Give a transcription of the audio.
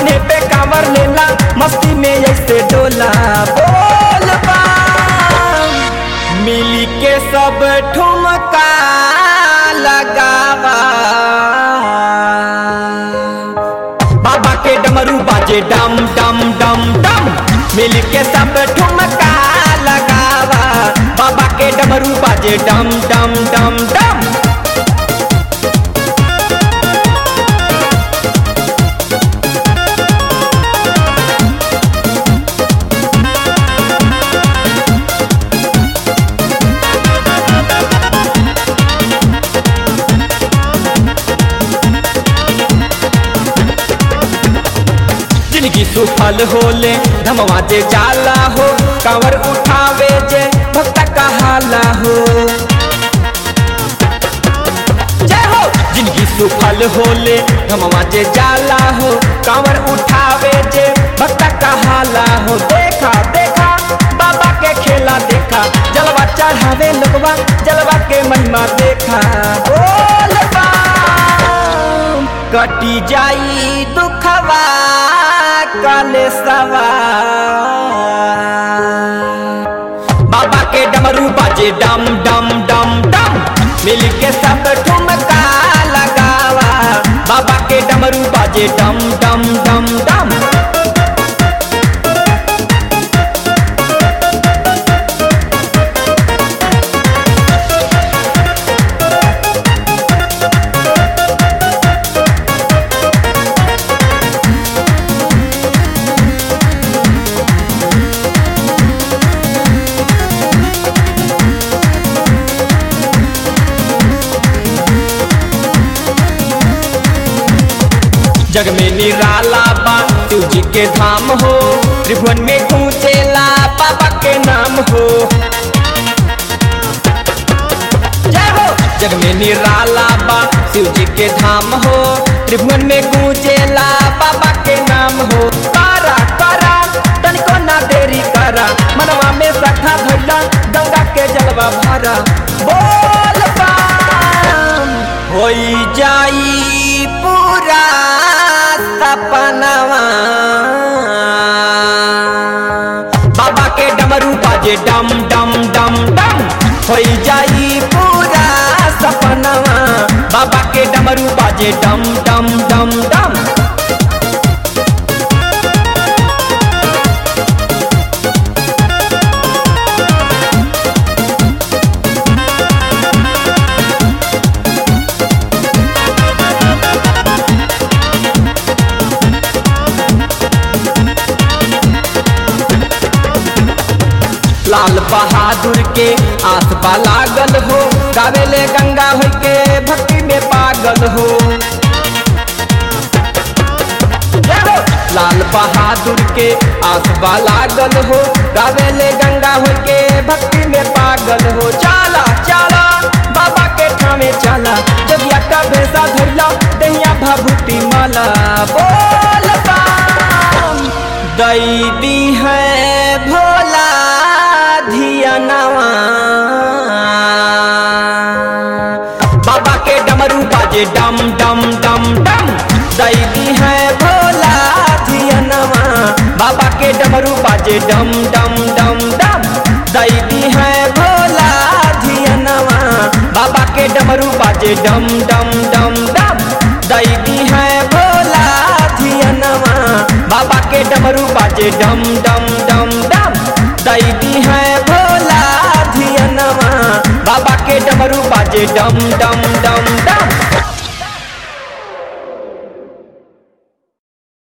कान्हे पे कांवर लेला मस्ती में ऐसे डोला बोल बम मिली के सब ठुमका लगावा बाबा के डमरू बाजे डम डम डम डम मिल के सब ठुमका लगावा बाबा के डमरू बाजे डम डम डम डम जिंदगी सुफल होले धमवा जे जाला हो कांवर उठावे जे भक्त कहाला हो जय हो जिंदगी सुफल होले धमवा जे जाला हो कांवर उठावे जे भक्त कहाला हो देखा देखा बाबा के खेला देखा जलवा चढ़ावे लोगवा जलवा के महिमा देखा बोल बम कटी जाई दुखवा काले सवा बाबा के डमरू बाजे डम डम डम डम मिल के सब ठुमका लगावा बाबा के डमरू बाजे डम डम डम डम जग में निराला बा शिव जी के धाम हो त्रिभुवन में गूंजेला बाबा के नाम हो जय हो जग में निराला बा शिव जी के धाम हो त्रिभुवन में गूंजेला बाबा के नाम हो कारा कारा तनिको ना देरी करा मनवा में सखा धैला गंगा के जलवा भरा बोल बम होई जाई पूरा सपनवा बाबा के डमरू बाजे डम डम डम डम होई जाई पूरा सपनवा बाबा के डमरू बाजे डम डम डम डम लाल बहादुर के आस बा लागल हो गावेले गंगा हो के भक्ति में पागल हो जय हो। लाल बहादुर के आस बा लागल हो गावेले गंगा हो के भक्ति में पागल हो चाला चाला बाबा के ठामे चला जगिया का भेसा धैला दहिया भभूति माला बोल बम दई दी है भोला धियनवा बाबा के डमरू बाजे डम डम डम डम दैदी है भोला धियनवा बाबा के डमरू बाजे डम डम डम डम दैदी है भोला धियनवा बाबा के डमरू बाजे डम डम डम डम दैदी है भोला धियनवा बाबा के डमरू बाजे डम डम डम डम दैदी है भोला धियनवा बाबा के डमरू बाजे डम डम डम डम